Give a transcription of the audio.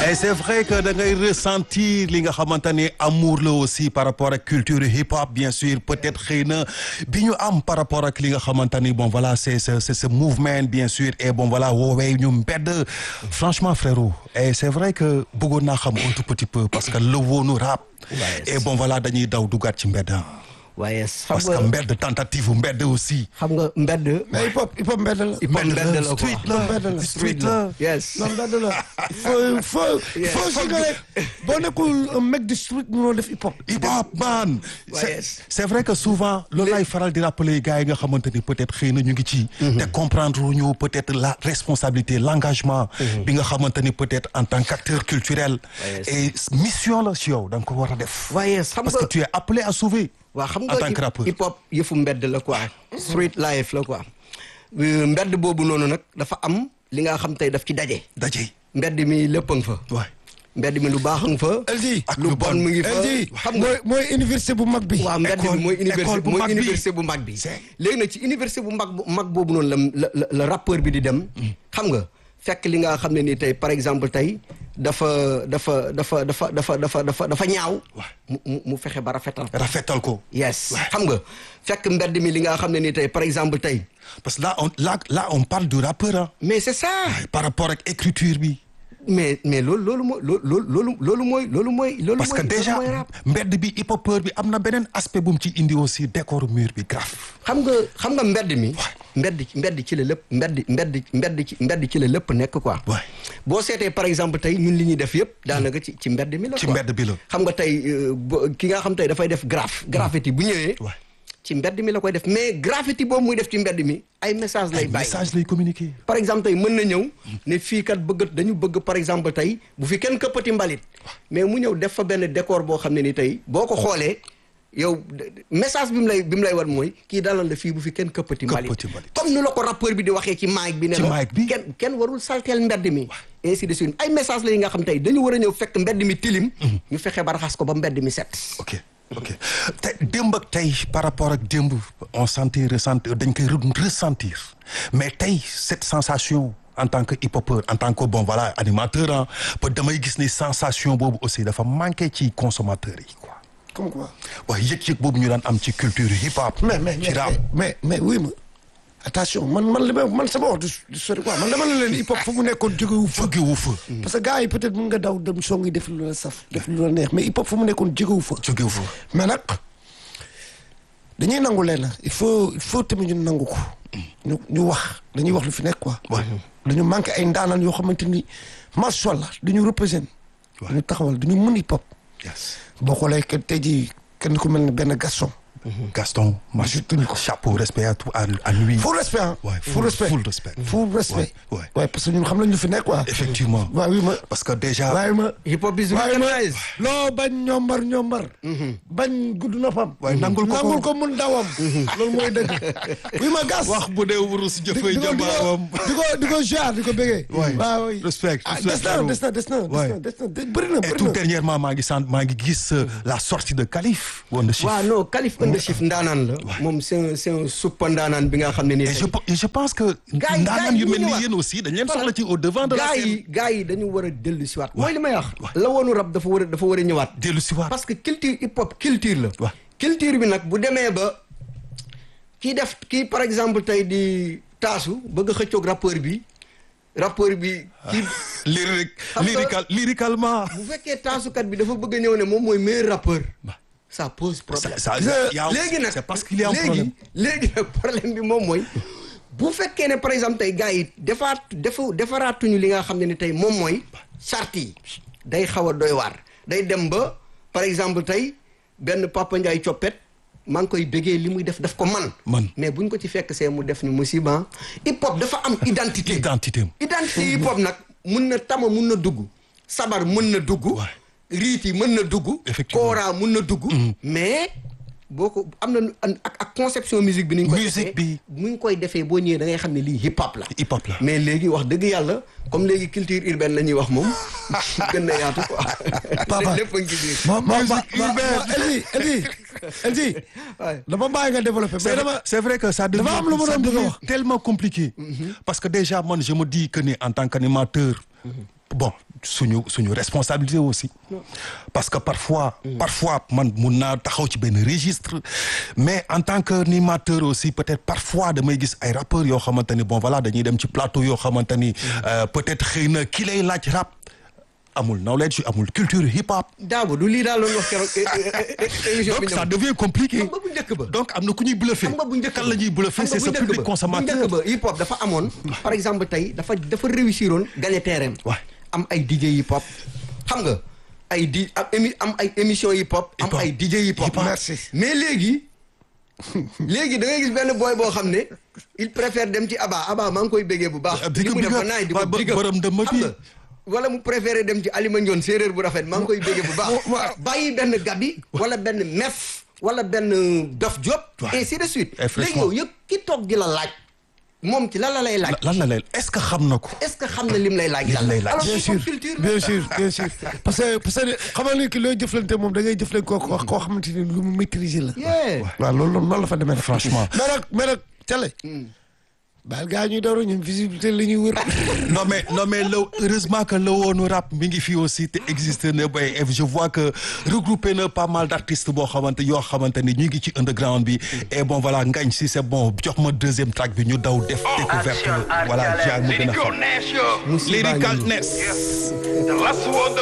et c'est vrai que da ngay ressentir li nga xamante ni amour la aussi par rapport ak culture hip hop bien sûr peut-être xëy na bi ñu am par rapport ak li nga xamante ni bon voilà c'est c'est c'est ce mouvement bien sûr et bon voilà woowee ñu mbedd franchement frérot et c'est vrai que bëggoon naa xam un tout petit peu parce que le woonu rap et bon voilà dañuy daw dugaat ci mbedd waaye xam parce que nga mbedd tentative mbedd aussi xam nga mbedd. mais hip hop hip hop mbedd la. hip hop mbedd la quoi street la mbedd la. street la yes. non mbedd la. il faut il faut il faut si nga ne boo nekkul un mec de street mënoo def hip hop. hip hop man Ouais, c'est yes. c'est vrai que souvent loolu laay faral di rappeler gars yi nga xamante ni peut-être xëy na ñu ngi ci te comprendre ñu peut-être la responsabilité l'engagement bi nga xamante ni peut-être en tant qu'acteur culturel Ouais, et mission la si yow da nga ko war a def waaye xam parce que nga tu es appelé à sauver waa xam en nga tant que rappeur hip hop yëfu mbedd la quoi. street life la quoi. Euh, mbedd boobu noonu nag dafa am li nga xam tey daf ci daje. daje mbedd mi lépp a nga fa. waay mbedd mi lu baax a nga fa. LG ak lu bon mu ngi fa. LG xam nga mooy mooy université bu mag bi. waaw mbedd école- bi mooy école université bu mooy mag bi. université bu mag bi. C'est- léegi nag ci université bu mag bu mag boobu noonu la la la la rappeur bi di dem. xam nga fekk li nga xam ne nii tey par exemple tey dafa dafa dafa dafa dafa dafa dafa dafa ñaaw. mu mu mu fexe ba rafetal. rafetal ko yes xam nga fekk mbedd mi li nga xam ne nii tey par exemple tey. parce que là on là là on parle du rappeur ah mais c'est ça. par rapport ak écriture bi mais mais loolu loolu mooy loolu loolu loolu mooy loolu mooy. loolu parce que mooy- déjà loolu mooy rap. mbedd bi hip hopeur bi am na beneen aspect bu mu ci indi aussi décor mur bi grave xam nga xam nga mbedd mi. mbedd ci mbedd ci la lépp mbedd mbedd mbedd ci mbedd ci la lépp nekk quoi. Ouais. boo seetee par exemple tey ñun li ñuy def yëpp daanaka ci ci mbedd mi la. ci quoi. mbedd bi la. xam nga tey euh, bo- ki nga xam tey dafay def graphe. graffiti bu ñëwee. Ouais. ci mbedd mi la koy def mais graffiti boobu muy def ci mbedd mi ay message lay ay bàyyi. message lay communiquer par exemple tey mën na ñëw ne fii kat bëgg dañu bëgg par exemple tey bu fi kenn këppati mbalit mais mu ñëw def fa benn décor boo xam ne ni tey boo ko xoolee yow de- de- message bi mu lay bi mu lay wan mooy kii dalal la fii bu fi kenn këppati mbalit Këppati mbalit. comme ni la ko rappeur bi di waxee ci mic bi ne Ci la mic bi. kenn kenn warul salteel mbedd mi ainsi de suite ay message la yi nga xam tey dañu war a ñëw fekk mbedd mi tilim ñu fexe ba raxas ko ba mbedd mi set ok ok te démb ak tey par rapport ak démb on sentir ressentir dañ koy re- ressentir mais tey cette sensation en tant que hip-hopeur en tant que bon voilà animateur ah peut damay gis ni sensation boobu aussi dafa manqué ci consommateurs yi quoi comme quoi. waaye yëg-yëg boobu ñu daan am ci culture hip-hop mais mais ci rap mais mais oui ma attention man man li ma man sama wax du du sori quoi man dama la leen hip hop fu mu nekkoon jógewu fa. jógewu fa parce que gars yi peut-être mun nga daw dem song yi def lu la saf def lu la neex mais hip hop fu mu nekkoon jógewu fa. jógewu fa mais nag dañuy nangu leen il faut il faut tamit ñu nangu ko. ñu ñu wax dañuy wax lu fi nekk quoi. Ouais. dañu manqué ay ndaanaan yoo xamante ni macha allah dañu représenté. Ouais. dañu taxawal dañu mën hip hop. yes boo xoolee que tey jii kenn ku mel ne benn Gaston. Gaston je tenais ko. chapeau respect à tout à à lui full respect ah. Ouais, full full- respect full respect. full respect. Ouais, ouais. ouais parce que ñun xam nañ ñu fi nekk quoi. effectivement waaw oui ma. parce que déjà waaye ma. hip hop is waaye ma recognized loo bañ ñombar ñombar. bañ gudd noppam. waaye nangul ko ko. nangul ko mun dawam. loolu mooy dëgg. oui ma gas. wax bu dee wurus di jëfee di ko di jabaawam ko di ko di ko jaar di ko bëggee. Ouais. waaw oui. Respect, ah respect, des na frérot. des na des na des Ouais. na des na des bëri na et bëri tout na. dernièrement maa ngi sant maa ngi gis euh, la sortie de Khalif Wonder Chief waaw non Khalif Under Chief ndaanaan la moom c'est un c'est un suppa ndaanaan bi nga xam ne nii et je pe- et je pense que Gars yi- ndaanaan gars yi yu mel ñu ni ñëwaat. yéen aussi dañ leen soxla ci au devant de la gaa scène yi gaa yi dañu war a dellu si waat mooy li may wax la woonu rab dafa war a dafa war a ñëwaat dellu si waat parce que culture hip hop culture la Ouais. culture bi nag bu demee ba kii def kii par exemple tey di taasu bëgg a xëccoog rappeur bi rappeur bi kii lyrique Xam nga- lyrical lyricalement bu fekkee taasukat bi dafa bëgg a ñëw ne moom mooy meilleur rappeur ça pose problème ça- ça- Je- y a- léegi nag c'est parce qu'il y a un léegi problème léegi nag problème bi moom mooy bu fekkee ne par exemple tey gars yi defaat defa defaraatuñu li nga xam ne ni tey moom mooy charte yi day xaw a doy waar day dem ba par exemple tey benn Papa Ndiaye coppet maa ngi koy bëggee li muy def daf ko man Man. mais buñ ko ci fekk see mu def ñu musiba hip hop dafa am identité identité am identité hip hop nag mun na tama mun na dugg sabar mun na dugg Ouais. riit yi mën na dugg Effectivement. kooraa mun na dugg mais boo ko am na ak ak conception musique bi ni ñu koy Musique defee bi. mu ngi koy defee boo ñëwee da ngay xam ne lii hip hop la hip hop la mais léegi wax dëgg yàlla comme léegi culture urbaine la ñuy wax moom gën na yaatu quoi Papa. lépp a ngi ci biir ma ma ma Musique ma urbaine. Elji Elji Elji Ouais. dama bàyyi nga développé mais c'est dama c'est vrai que ça devient dafa am lu ma ça doon bëgg a devient wax. tellement compliqué parce que déjà man je me dis que ni en tant qu'animateur bon suñu suñu responsabilité aussi parce que parfois parfois man mun naa taxaw ci benn registre mais en tant que animateur aussi peut-être parfois damay gis ay rappeurs yoo xamante ni bon voilà dañuy dem ci plateau yoo xamante ni peut-être xëy na ki lay laaj rap amul knowledge amul culture hip hop Dabo du lii daal loon wax keroog émission bi donc ça devient compliqué xam nga bu njëkk ba donc am na ku ñuy bluffé xam nga bu njëkk kan la ñuy bluffé c'est ce public bu consommateur njëkk ba hip hop dafa amoon par exemple tey dafa dafa réussir oon gagné terrain Ouais. am ay DJ hip hop xam nga ay di am émi am ay émission hip hop am Hip hop. ay DJ hip hop Hip hop. Merci. mais léegi léegi da ngay gis benn boy boo xam ne il préfère dem ci Aba Aba maa ngi koy béggee bu baax Ah, big li up, mu big def up. ba naay di Waaw, ko ba- big up. borom dëmm xam bi. nga wala mu préféré dem ci Alima Ndione séeréer bu rafet maa ngi koy béggee bu baax bàyyi benn gabi wala benn mef wala benn dof job Ouais. ainsi de suite Et léegi franchement- yow yëpp ki toog di la laaj moom ci lan la lay laaj lan la leen est-ce que xam na ko est-ce que xam na lim lay laaj Lim lan la lay laaj. alors bien hip sûr hop culture la. bien sûr bien sûr parce que parce que xamal ni ki looy jëflante moom da ngay jëflante koo koo koo xamante ni lu mu maîtriser la. Yeah. waaw loolu noonu la fa demee Franchement. mais nag mais nag Télé. baal gaa ñuy dooru ñun visibilité la ñuy wër. non mais non mais le heureusement que le woonu rap mi ngi fi aussi te existe na bay et je vois que regroupé na pas mal d'artistes boo xamante yoo xamante ni ñu ngi ci underground bi et bon voilà ngañ si c'est bon jox ma deuxième track bi ñu daw def découverte voilà jaar mu gën a xam Musiba Lyrical ngi nii. Ness The last one